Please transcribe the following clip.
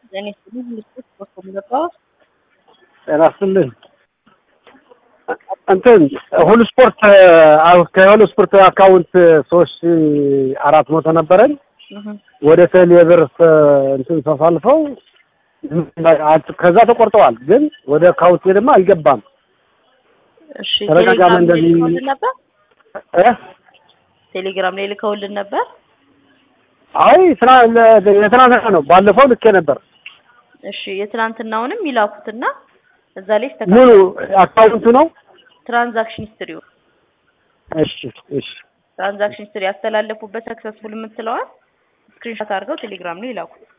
ጤና ይስጥልኝ ልስጥት በኩል ገባው ጤና ይስጥልኝ። እንትን ሁሉ ስፖርት ከሁሉ ስፖርት አካውንት ሶስት ሺህ አራት መቶ ነበረኝ ወደ ቴሌ ብር እንትን ተሳልፈው ከዛ ተቆርጠዋል። ግን ወደ አካውንቴ ደግሞ አልገባም። እሺ ተደጋጋሚ ቴሌግራም ላይ እንደዚህ- ልከውልን ነበር እ? ቴሌግራም ላይ ልከውልን ነበር አይ ስራ የትናንትና ነው። ባለፈው ልኬ ነበር። እሺ የትናንትናውንም ይላኩትና እዛ ላይ ሙሉ ይስተካከል አካውንቱ ነው። ትራንዛክሽን ሂስትሪው እሺ እሺ ትራንዛክሽን ሂስትሪ ያስተላለፉበት ሰክሰስፉል የምትለዋል ስክሪንሾት አድርገው ቴሌግራም ላይ ይላኩት